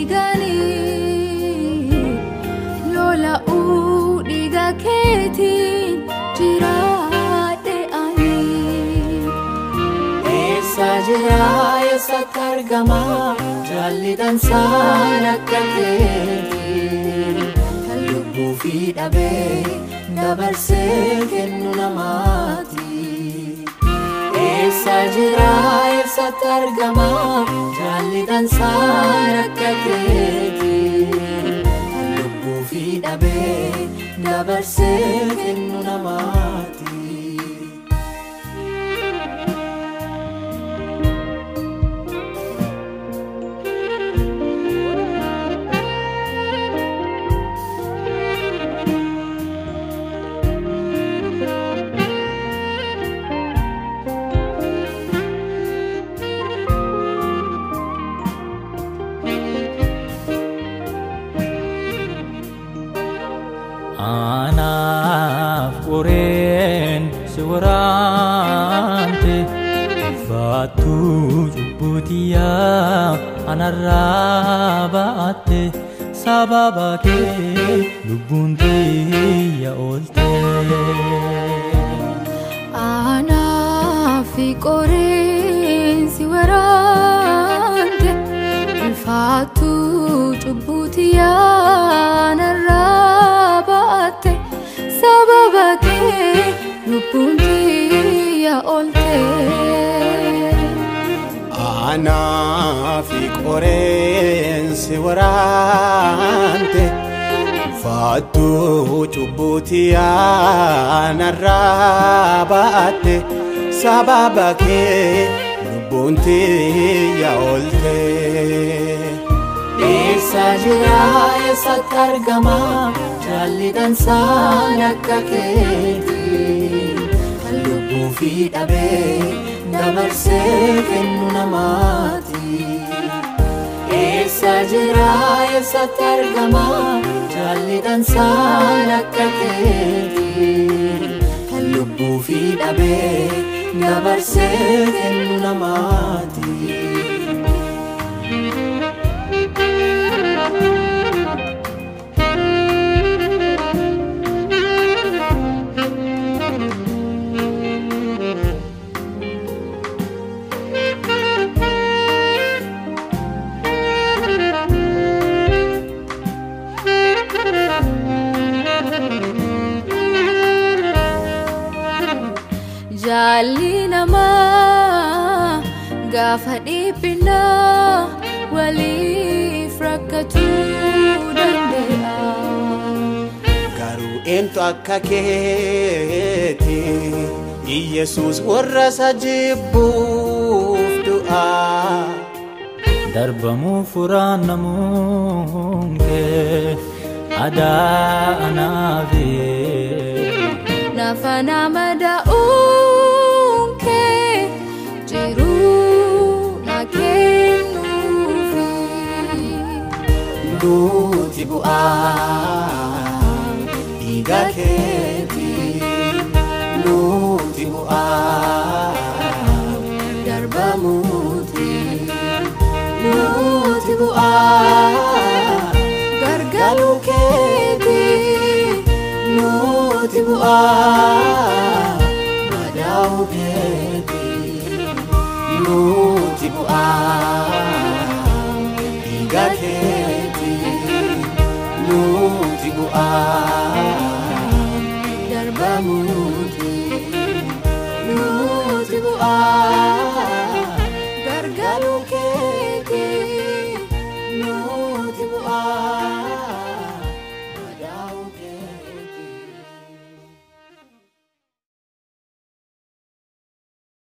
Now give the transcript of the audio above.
dhiiganii lola'uu dhiiga keetiin jiraadhe ani. Eessa jira eessatti argama jaalli dhansaan akka keetii kan lubbuu fi dhabee dabarsee kennu namaati. Eessa jira eessatti argama jaalli dhansaan akka keetii kan lubbuu fi dhabee dabarsee kennu namaati. Anaaf qoreen si waraante Faattuu cubbutiyaa anarraa ba'atte sababa kee lubbuun tiyya oolte. Anaafi qoreensi waraante ulfaatu cubbuuti yaanarraa baatte sababa kee lubbuun tiyya oolte. Anaafi qoreensi waraante Faattuu cubbuuti yaanarraa ba'atte sababa kee lubbuun tiyya oolte. Eessa jira eessatti argama jaalli dhansaan akka keetii kan lubbuu fi dhabee dabarsee kennu namaati. Eessa jira eessatti argama jaalli dhansaan akka keetii kan lubbuu fi dhabee dabarsee kennu namaati. Jaalli namaa gaafa dhiphinaa waliif rakkatuu danda'a. Garuu eentu akka keeti Iyesuus warra isa jibbuuf du'aa. Darbamuu furaan namuun kee adaa anaafee. Nafa nama da'uun kee jiruu na kennuufi. Duuti bu'aa dhiiga keeti Duuti bu'aa Darbamuuti nuti bu'aa gargaaru keeti nuti bu'aa madaa'u keeti Duuti bu'aa